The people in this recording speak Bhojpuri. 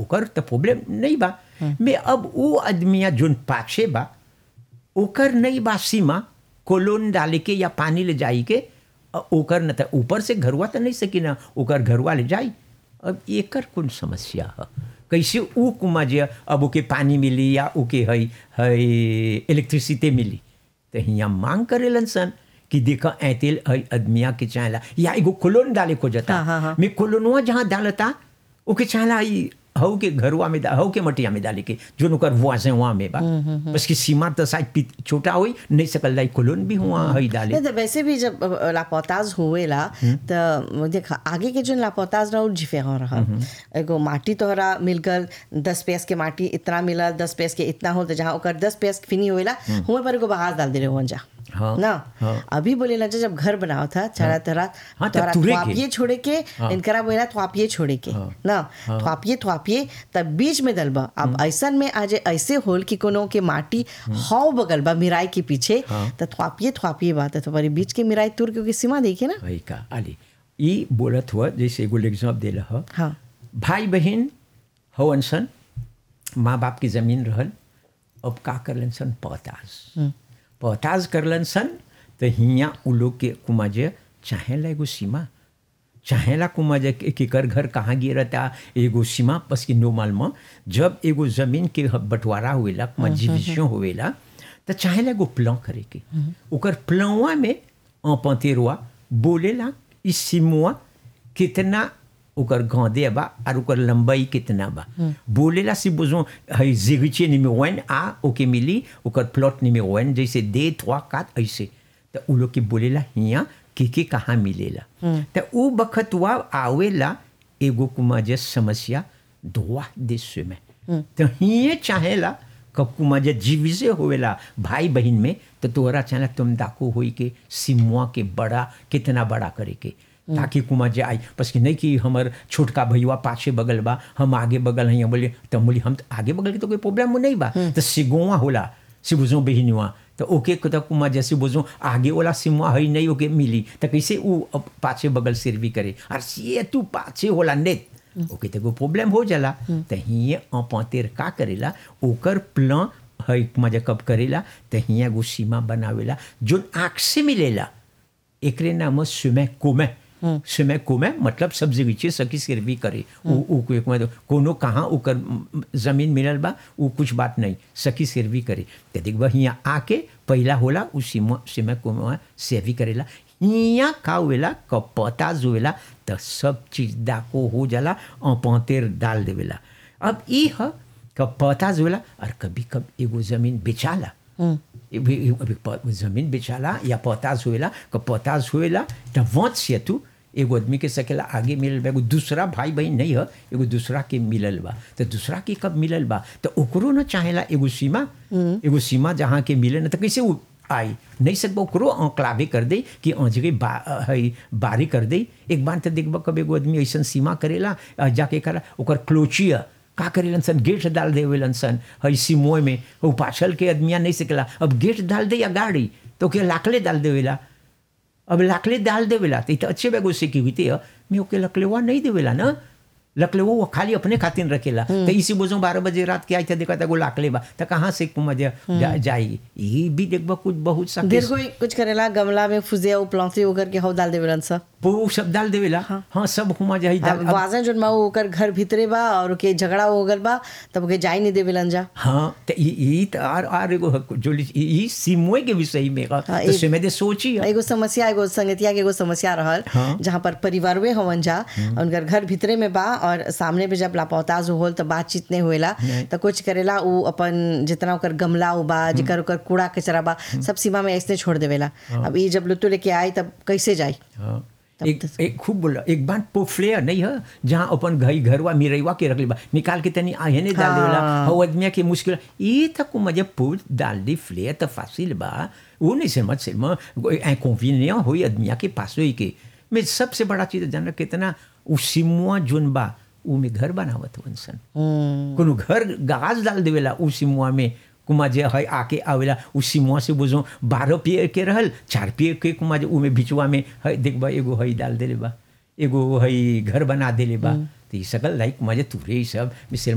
ओकर तो प्रॉब्लम नहीं बा मैं अब वो आदमिया जोन पाछे बा ओकर नहीं बा सीमा कोलोन डाले के या पानी ले जाई के अ, ओकर न त ऊपर से घरवा तो नहीं सकी ना ओकर घरवा ले जाई अब एकर कौन समस्या है कैसे ऊ कुमा जे अब ओके पानी मिली या ओके है है इलेक्ट्रिसिटी मिली तो हियाँ मांग करेलन सन कि देखा ऐतेल है आदमिया के चाहला या एगो कोलोन डाले को जता हाँ, हाँ, हाँ। मैं कोलोनवा जहाँ डालता ओके चाहला ई हऊ के घरवा में डा- हऊ के मटिया में डाले के जो ओकर वहाँ से वहाँ में बा बस की सीमा तो शायद पित- छोटा होई नहीं सकल जाई कोलोन भी हुआ हई डाले नहीं तो वैसे भी जब अ, लापौताज हुएला तो देख आगे के जो लापौताज रहा जिफे हो रहा एगो माटी तोहरा मिलकर दस पैस के माटी इतना मिला दस पैस के इतना हो तो जहाँ ओकर दस पैस फिनी होएला हुए पर एगो बहार डाल दे रहे हो जा हाँ, ना हाँ। अभी बोले ना जब घर बनाओ था चारा तरह हाँ, तब तोहरा तुरे के। थ्वापिये छोड़े के इनकरा बोला थ्वापिये छोड़े के ना थ्वापिये थ्वापिये तब बीच में दलबा अब ऐसन में आज ऐसे होल कि कोनो के माटी हौ बगल बा मिराई के पीछे तो थ्वापिये थ्वापिये बात है तो पर बीच के मिराई तुर क्योंकि सीमा देखिए ना हई का आली ई बोलत हुआ जैसे एगो एग्जाम देला ह हाँ भाई बहन हवन सन माँ बाप की जमीन रहल अब का करलन सन पताज पताज करलन सन तो हियाँ उ लोग के कुमाजे चाहेला एगो सीमा चाहेला कुमाजे के केकर घर कहाँ गिरता एगो सीमा बस की नोमाल में जब एगो जमीन के ह- बंटवारा हुएला कुमा डिविजन हुएला तो चाहेला एगो प्लान करे के ओकर प्लानवा में अपतेरवा बोलेला इस सीमुआ कितना ओकर गांदे बा और ओकर लंबाई कितना बा बोलेला सी बुझो है जिगिचे निमे वन आ ओके मिली ओकर प्लॉट निमे वन जैसे दे थ्वा कात ऐसे तो उ लोग के बोलेला हियाँ के के कहाँ मिलेला तो उ बखतवा आवेला एगो कुमा जे समस्या धोआ देश में तो हिये चाहेला कब कुमा जे जीवी से होवेला भाई बहन में तो तोहरा चाहेला तुम दाको होई के सिमुआ के बड़ा कितना बड़ा करे के ताकि कुमा जे आई बस कि नहीं कि हमर छोटका भैया पाछे बगल बा हम आगे बगल हैं बोले तो बोली हम तो आगे बगल के तो कोई प्रॉब्लम नहीं बा तो सिगोवा होला सिबुजो बहिनुआ तो ओके को तो कुमा जैसे बुझो आगे वाला सिमुआ है नहीं ओके मिली तो कैसे वो अब पाछे बगल सिर भी करे और ये तू पाछे होला नेत ओके तो कोई प्रॉब्लम हो जाला तो हिये अपतेर का करेला ओकर प्लान है कुमा जे कब करेला तो हिया एगो सीमा बनावेला जो आँख से मिलेला एकरे नाम सुमे कोमे सुमे कोमे मतलब सब जगह सकी सिरवी करे उ उ को एक मतलब कोनो कहाँ ओकर म, जमीन मिलल बा उ कुछ बात नहीं सकी सिरवी करे ते देख हियाँ आके पहला होला उ सीमा सीमा कोमे सेवी करेला हियाँ का हुएला क पता जुएला तो सब चीज दाको हो जाला अपतेर डाल देवेला अब ई ह क पता जुएला और कभी कभी एगो जमीन बेचाला अभी अभी प- जमीन बेचाला या पोताज हुएला क पोताज हुएला त वंश से तू एगो आदमी के सकेला आगे मिलल बा एगो दूसरा भाई बहन नहीं है एगो दूसरा के मिलल बा तो दूसरा के कब मिलल बा तो ओकरो न चाहेला एगो सीमा एगो सीमा जहाँ के मिले न तो कैसे वो आई नहीं सकबो ओकरो अंकलावे कर दे कि अजगे बा है बारी कर दे एक बार तो देखबा कब एगो आदमी ऐसन सीमा करेला आ जाके करा ओकर क्लोचिया का करेलन सन गेट डाल देवेलन सन हई सिमोय में वो पाछल के आदमिया नहीं सकेला अब गेट डाल दे या गाड़ी तो के लाकले डाल देवेला अब लाकले डाल देवेला तो इ तो अच्छे बेगो सिक्योरिटी है मैं ओके लकलेवा नहीं देवेला ना लकलेवा वो खाली अपने खातिर रखेला तो इसी बोझो बारह बजे रात के आई था देखा था वो लाकले बा तो कहाँ से कुमा जा, जा, जाई ये भी देखबा कुछ बहुत सा देर कोई कुछ करेला गमला में फुजे उ प्लांसी होकर के हौ डाल देवेलन सा वो सब डाल देवेला हाँ सब हुमा जाई डाल अब- वाजन जोन माऊ ओकर घर भीतरे बा और ओके झगड़ा हो गल बा तब ओके जाई नहीं देवेलन जा हाँ तो ई ई तो आर आर एगो हक- जो ली- ई ई सिमुए के विषय में का हाँ, तो ई- से में दे सोची है। एगो समस्या एगो संगतिया के एगो समस्या रहल हाँ। जहाँ पर परिवारवे हवन जा उनकर घर भीतरे में बा और सामने पे जब लापौताज होल तो बातचीत नहीं होएला तो कुछ करेला उ अपन जितना ओकर गमला उ बा जेकर ओकर कूड़ा कचरा बा सब सीमा में ऐसे छोड़ देवेला अब ई जब लुतु लेके आई तब कैसे जाई हाँ एक एक खूब बोला एक बार पोफ्लेयर नहीं है जहाँ अपन घई घरवा मिरैवा के रख बा निकाल के तनी आहे नहीं डाल देवेला हो आदमिया के मुश्किल ये तक मजे पूछ डाल दी फ्लेयर तो फासिल बा वो नहीं समझ से इंकॉन्वीनियंट हुई आदमिया के पास हुई के मैं सबसे बड़ा चीज जान कितना उ सिमुआ जोन बा उ में घर बनावत वंसन कोनो घर गाज डाल देवेला उ सिमुआ में कुमा जे है आके आवेला उ सिमुआ से बुझो बारह पिए के रहल चार पिए के कुमा जे उ में बिचवा में है देखबा एगो है डाल देले बा एगो है घर बना देले बा तो ये सकल लाइक कुमा जे तुरे ई सब मिसल